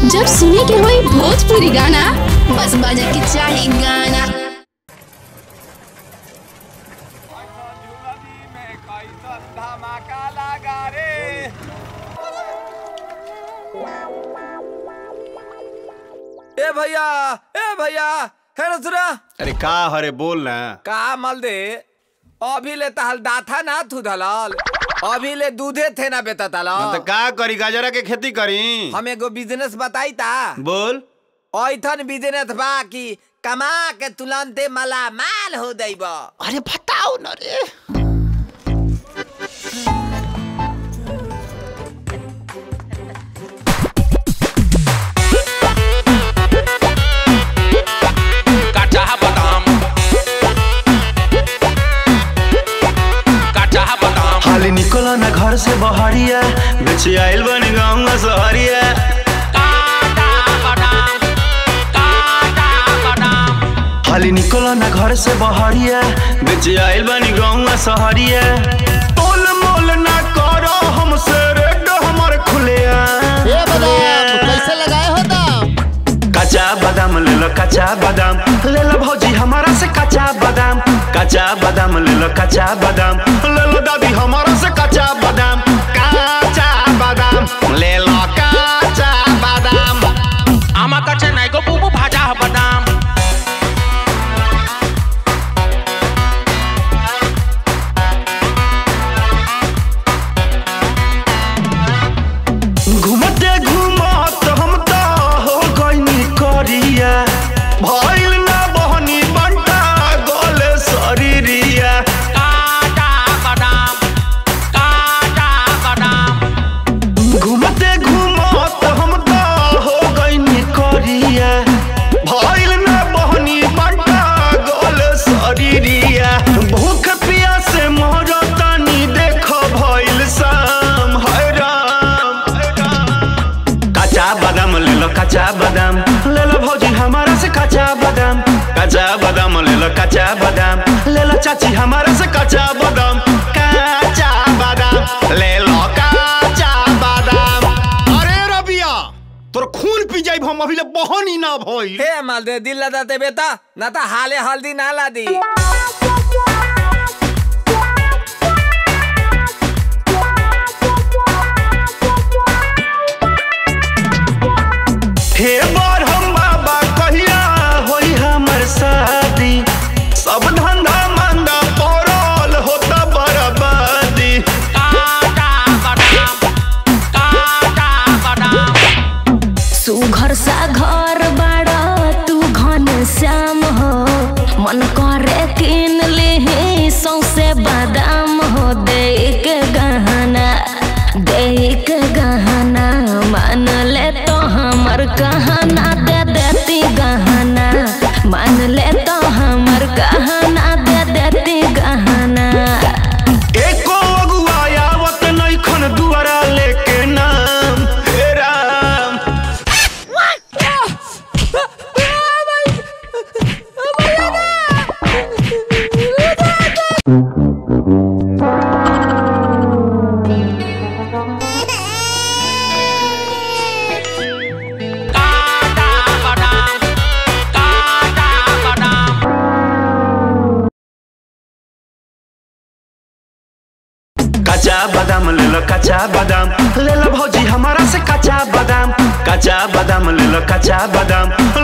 जब सुने के होई भोजपुरी गाना बस बजे के चाही गाना ए भैया ए भैया हे रसुरा अरे का हरे बोल ना का मल दे अभी ले तहल दाथा ना थू दलाल अभी ले दूधे थे ना बेता हाँ तलाल तो का करी गाजरा के खेती करी हम एगो बिजनेस बताई ता बोल ऐथन बिजनेस बा कि कमा के तुलंते मला माल हो दैब अरे बताओ ना रे काचा बादाम काचा बादाम हाली निकलो ना घर से बहरिया बेचे आइल बन गाँव सहरिया काचा बादाम काचा बादाम हाली निकलो ना घर से बहरिया बेचे आइल बन गाँव सहरिया तोल मोल ना करो हमसे रेड हमर खुलिया ये बादाम कैसे लगाए हो दाम कच्चा बादाम ले लो कच्चा बादाम ले लो भौजी हमारा से कच्चा बादाम कच्चा बादाम ले लो कच्चा बादाम ले लो दादी हमारा से कच्चा बादाम कच्चा बादाम ले लो कच्चा बादाम आमा काचा नाही गो बुबू भाजा बादाम घूमते घूमत हम तो हो गईनी करिया भइल ना बहनी बंटा गोले शरीरिया काचा बादाम काचा बादाम घूमते घूमत हम तो हो गईनी करिया भइल ना बहनी बंटा गोले शरीरिया भूख प्यास मरतानी देख भइल शाम हाय राम कच्चा बादाम ले लो कच्चा बादाम ले लो भौजी हमारा से कच्चा बादाम कच्चा बादाम ले लो कच्चा बादाम ले लो चाची हमारा से कच्चा बादाम कच्चा बादाम ले लो कच्चा बादाम अरे रबिया तोर खून पी जाई हम अभी ले बहनी ना भई हे माल दे दिल लदाते बेटा ना ता हाले हल्दी ना ला दी हे बार हम बाबा कहिया होई हमर शादी सब धंधा मंदा पड़ल होता बर्बादी काचा बादाम काचा बादाम सुघर सा घर बाड़ा तू घन श्याम हो मन करे किन ले सौसे बादाम हो दे के गहना दे के गहना मान ले तो हमर कहना दे देती गहना मान ले तो हमर कहना दे देती गहना एको अगुआ आवत नैखन दुआरा लेके नाम हे राम काचा बादाम काचा बादाम कच्चा बादाम ले लो कच्चा बादाम ले लो भौजी हमारा से कच्चा बादाम कच्चा बादाम ले लो कच्चा बादाम